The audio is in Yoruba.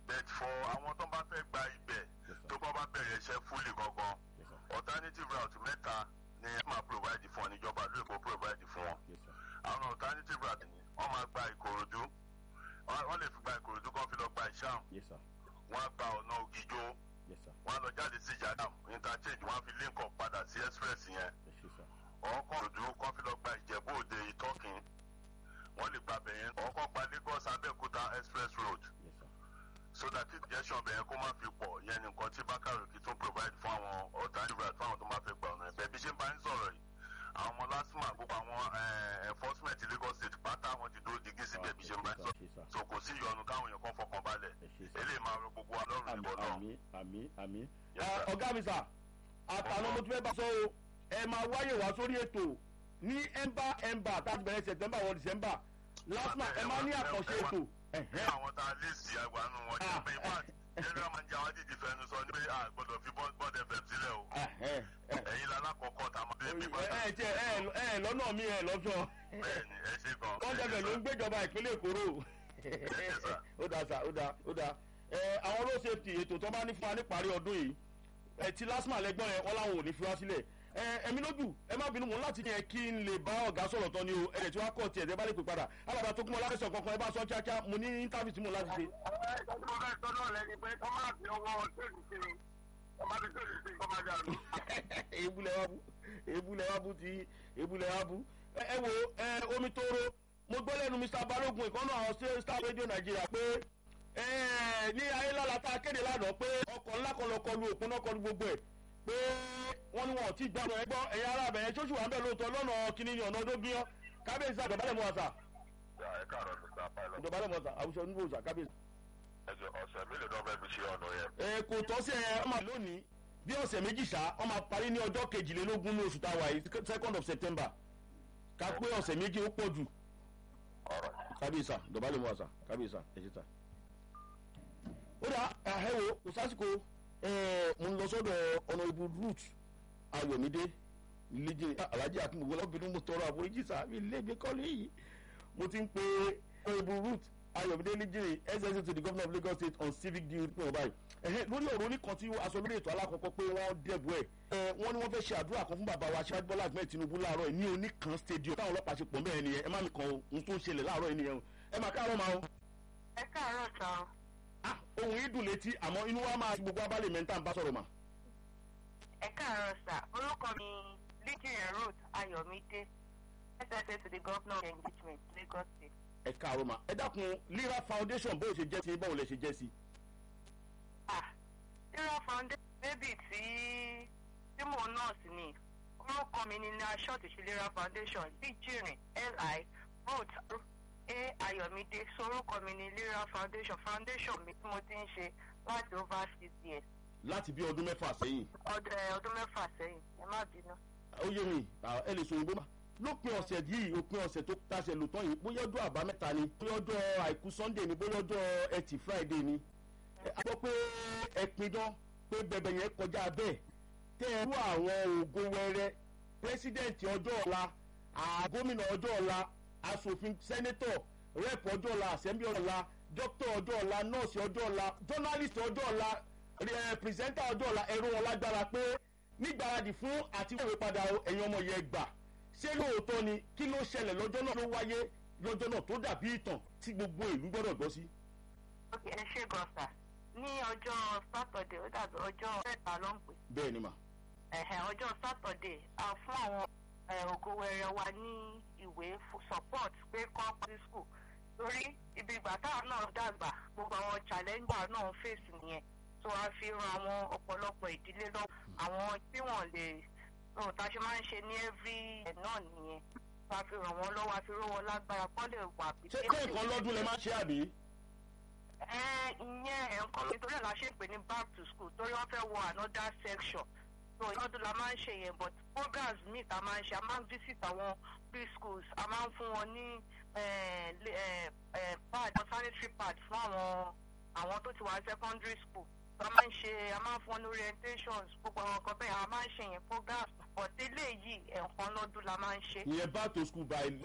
bet for àwọn tó bá fẹ́ gba ibẹ̀ tó bá bá bẹ̀rẹ̀ iṣẹ́ fúlì gangan alternative route mẹ́ta ni ẹ máa provide fún ọ níjọba ló èkó provide fún wọn àwọn alternative route ni wọ́n máa gba ìkòròdú wọ́n lè fi gba ìkòròdú kan fi lọ gba ìṣàm wọ́n á gba ọ̀nà ògìjó wọ́n á lọ jáde sí ìjàdàm interchange wọ́n á fi link up padà sí express yẹn ọkọ̀ òdú kan fi lọ gba ìjẹ̀bú òde ìtọ́kìn wọ́n lè gba bẹ̀yẹn ọkọ̀ gba lagos abẹ́òkúta express road so that injection bẹ̀yẹn kó má fi pọ̀ yẹn ni nǹkan tí bákàrò kì í tún provide fún àwọn alternative route fún àwọn tó máa fẹ́ gba ọ̀nà ẹ̀bẹ̀ bí ṣe ń bá ń sọ̀rọ̀ yìí àwọn ọmọ lásìmọ̀ àgbókò àwọn enforcement lagos state pátá wọn ti dúró digi síbẹ̀ bí ṣe ń bá ń sọ̀rọ̀ so kò sí ìyọnu káwọn èèyàn kan fọkàn balẹ̀ eléyìí máa rọ gbogbo wa lọ́rùn ìbọn náà. àmì àmì àmì. ọ̀gá mi sà àtàwọn mo tún fẹ́ bá sọ o ẹ máa wáyè wá sórí ètò ní ẹ̀mbà ẹ̀mbà táti bẹ̀rẹ̀ september wọ december lásìmọ̀ ẹ máa ní àkànṣe ètò. ní àwọn tá a lè sí àgbàánu wọn jẹ́ pé wọ́n general manager wa dìde fẹnu sọ ní pé a gbọ́dọ̀ fi bọ́ọ̀d fm sílẹ̀ o ẹ̀yin lálákọ̀ọ́kọ́ tá a máa dé bí bá. ẹ ẹ ẹ ẹ lọ́nà mi ẹ lọ́sọ̀. bẹẹni ẹ ṣe gan. kọ́ńtẹ̀fẹ̀ ló ń gbéjọba ìpínlẹ̀ èkóró. ó dáa sà ó dáa ó dáa. àwọn road safety ètò tó bá ní fún wa níparí ọdún yìí ti lásìmọ̀ lẹ́gbọ́n yẹn wọ́n láwọn ò ní fi wá sílẹ̀ ẹ̀mí lójú ẹ má bínú mọ́ láti yẹn kí n lè bá ọ̀gá sọ̀rọ̀ tán ni o ẹ̀rẹ̀ tí wọ́n á kọ̀ tiẹ̀ ẹ̀ bá lè pè padà alábàá tó kún mọ́ láfẹ̀sọ̀ kankan ẹ bá sọ kíákíá mo ní íńtàfíì tí mo láti ṣe. ebulẹ̀ wa bú ebulẹ̀ wa bú ti ebulẹ̀ wa bú. ẹ wo omi tóoro mo gbọ́ lẹ́nu mr balogun ìkànnì àwọn star radio nàìjíríà pé ní ayélujára tá a kéde lánàá pé ọkọ̀ ńlá kan lọ kọlu òpin náà kọlu gbogbo ẹ̀ pé wọ́n ní wọn ò tí ì gbàgbọ́ ẹgbọ́ ẹ̀yà ara bẹ̀yẹn tó ṣùgbọ́n bẹ́ẹ̀ lóòótọ́ lọ́nà kìíní ní ọ̀nà ọdún gbìyàn kábíyèsí àgbẹ̀bálẹ̀ mọ́ àṣà. ẹ káàárọ̀ mr pilot. ìjọbalẹ̀ mọ́ àṣà àwùjọ níbo òṣà kábíyèsí. ẹjọ ọ̀sẹ̀ mélòó náà fẹ́ fi ṣe ọ̀nà yẹn. ẹ kò tọ́ sí ẹ ọmọ lónìí bí ọ̀sẹ̀ méjì ṣá ọmọ parí ní ọjọ́ kejìlélógún ní oṣù táwa yìí second of september ká pé ọ̀sẹ̀ méjì ó pọ̀ jù. kábíyèsí ìjọbalẹ̀ mọ́ àṣà kábíyèsí ẹ̀ ṣe ta. ó dà ẹ̀hẹ́wò kò sásìkò mo ń lọ sọ́dọ̀ ọ̀nà ibu root ayọ̀mídé lẹ́jẹ̀ alájẹ́ àtúngbò lọ́bìnrin mo tọrọ àforíjì sá mi léde kọ́lé yìí mo ti ń pe ọ̀nà ibu root ayọ̀mídé lẹ́jẹ̀ ssa to the governor of lagos state on civic duty pé wọ́n báyìí ẹ̀hẹ́ lórí ọ̀rọ̀ oníkan tí aṣọ lórí ètò alákọ̀ọ́kọ́ pé wọ́n dẹ̀bù ẹ̀ wọ́n ní wọ́n fẹ́ ṣe àdúrà kan fún bàbá wa aṣáájú bọ́lá ahmed tinubu láàárọ̀ ẹ̀ ní oníkan stadium táwọn ọlọ́pàá ṣe pọ̀ mẹ́rin nìyẹn ẹ má mi kan ohun tó ń ṣẹlẹ̀ láàárọ̀ ẹ̀ nìyẹn ẹ má káàárọ̀ máa o. ẹ káàárọ̀ sàn ohun yìí dùn létí àmọ́ inú wa máa ti gbogbo abálẹ̀ mẹ́ta ń bá sọ̀rọ̀ mà. ẹ káàárọ̀ sà orúkọ mi lydia root ayọ̀mídé ssa to the governor of engagement lagos state. ẹ káàárọ̀ mà ẹ dákun lira foundation bó o ṣe jẹ́ sí báwo lẹ ṣe jẹ́ sí. ah lira foundation bébì tí tí mò ń nọ́ọ̀sì ni orúkọ mi ni ní aṣọ́ọ̀tì sí lira foundation líjìrìn li root a ayọ̀mídé sorúkọ mi ní lira foundation foundation mi tí mo ti ń ṣe láti over six years. láti bí ọdún mẹ́fà sẹ́yìn. ọdún mẹ́fà sẹ́yìn ẹ má bínú. ó yé mi ẹ lè sòyìnbó mà lópin ọ̀sẹ̀ yìí òpin ọ̀sẹ̀ tó tàṣẹ lò tán yìí bóyá ọjọ́ àbámẹ́ta ni bóyá ọjọ́ àìkú sunday ni bóyá ọjọ́ ẹtì friday ni. a gbọ́ pé ẹ pidán pé bẹ̀bẹ̀ yẹn kọjá bẹ́ẹ̀ tẹ́ ẹ rú àwọn ògo wẹrẹ pírẹsidẹ̀ntì ọjọ́ ọ̀la gómìnà ọjọ́ ọ̀la asòfin sẹ́nẹ́tọ̀ rep ọjọ́ ọ̀la assembly ọjọ́ ọ̀la dókítà ọjọ́ ọ̀la nọ́ọ̀sì ọjọ́ ọ̀la journalist ọjọ́ ọ̀la pírẹsẹ́ńtà ọjọ́ ọ̀la ẹ̀rọ wọn lágbára pé nígbàradì fún àti wọ́n padà ẹ̀yin ọmọ yẹn gbà ṣé lóòótọ́ ni kí ló ṣẹlẹ̀ lọ́jọ́ náà ló wáyé lọ́jọ́ náà tó dàbí ìtàn tí gbogbo ìlú gbọ́dọ̀ gbọ́ sí. ok ẹ ṣe gọ́sà ní ọjọ́ sátọ̀dẹ̀ ó dàbí ọjọ́ mẹ́ta ló ń pè. bẹ́ẹ̀ ni mà. ẹ̀hẹ̀ ọjọ́ sátọ̀dẹ̀ a fún àwọn ògo wẹrẹ wa ní ìwé support pé kọ́ sí school torí ibi ìgbà táwọn náà dàgbà gbogbo àwọn challenger náà ń fèsì nìyẹn tó a fi ran àwọn ọ̀pọ̀lọpọ̀ ìdílé lọ àwọn tí wọ́n lè ohun tá a ṣe máa ń ṣe ní every ẹ̀ náà nìyẹn tó a fi ràn wọ́n lọ́wọ́ a fi ró wọn lágbára kọ́ lè wà bí. ṣé nǹkan lọ́dún lè má ṣe àbí. ẹ ìyẹn ẹ̀ ń kọ́ mi torí ẹ̀ la ṣe ń pè ní back to school torí wọ́n fẹ́ wọ another section so ìlọ́dún la máa ń ṣe yẹn but programs míì tá a máa ń ṣe a máa ń visit àwọn preschools a máa ń fún wọn ní pad sanitary pad fún àwọn àwọn tó ti wà secondary school a máa ń ṣe a máa ń fún wọn ní orientations gbogbo àwọn kan bẹ́ẹ̀ a máa ń ṣe yẹn programs but eléyìí ẹ̀ẹ̀kan lọ́dún la máa ń ṣe. ìyẹn back to school by